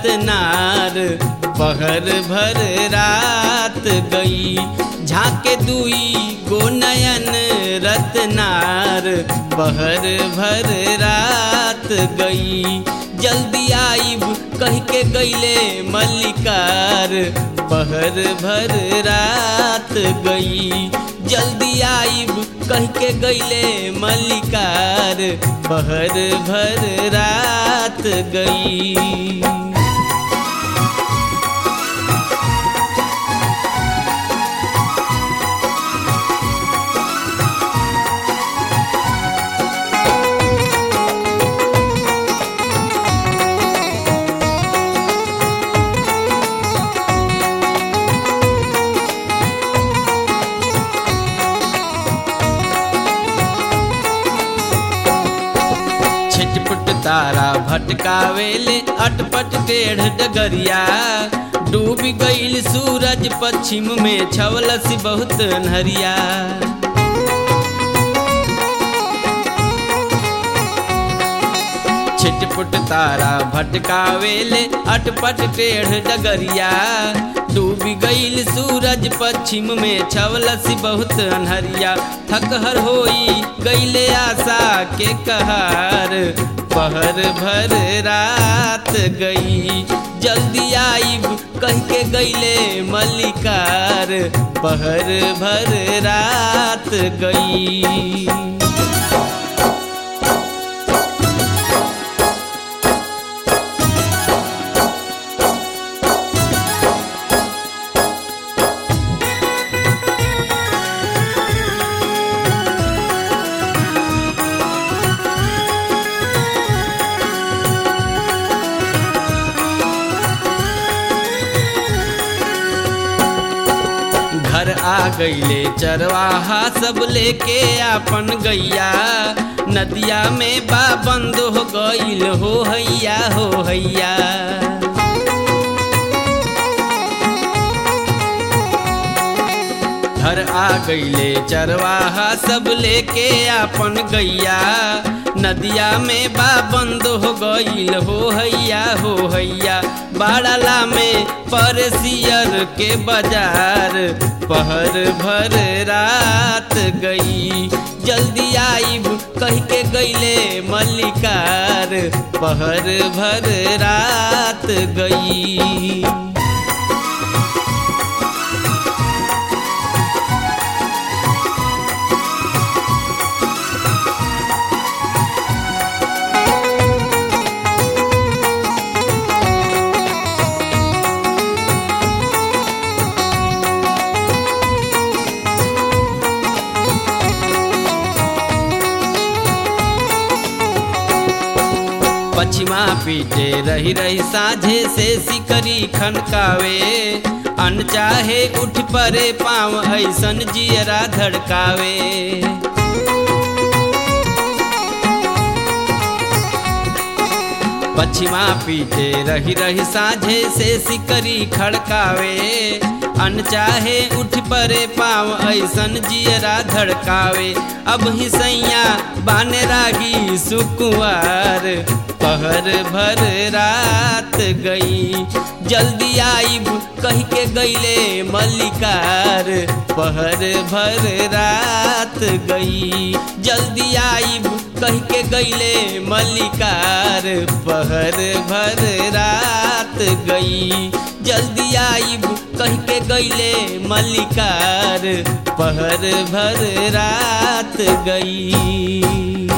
रत्नार पहर भर रात गई झाके दुई गो नयन रत्नार पहर भर रात गई जल्दी आईब कह के गईले मल्लिकार पहर भर रात गई जल्दी आईब कह के गईले मल्लिकार पहर भर रात गई छिटपुट तारा भटकावेले अटपट टेढ़ डगरिया डूब गईल सूरज पश्चिम में छवलस बहुत नहरिया छिटपुट तारा भटकावेले अटपट टेढ़ डगरिया डूब गईल सूरज पश्चिम में छवलस बहुत अनहरिया थकहर होई गईले आशा के कहार पहर भर रात गई जल्दी आईब कह के गईले मल्लिकार पहर भर रात गई घर आ गईले चरवाहा सब लेके आपन गैया नदिया में बा बंद हो गईल हो हैया हो हैया घर आ गईले चरवाहा सब लेके आपन गैया नदिया में बा बंद हो गईल हो हैया हो हैया बाड़ला में परसियर के बाजार पहर भर रात गई जल्दी आईब कह के गईले मल्लिकार पहर भर रात गई पछिमा पीटे रही रही साझे से सिकरी खनकावे अन चाहे उठ परे पाँव ऐसन जियरा धड़कावे पछिमा पीटे रही रही साझे से सिकरी खड़कावे अन चाहे उठ परे पाँव ऐसन जियरा धड़कावे अब ही सैया बाने रागी सुकुआर पहर भर रात गई जल्दी आईब कह के गईले मल्लिकार पहर भर रात गई जल्दी आईब कह के गईले मल्लिकार पहर भर रात गई जल्दी आईब कह के गईले मल्लिकार पहर भर रात गई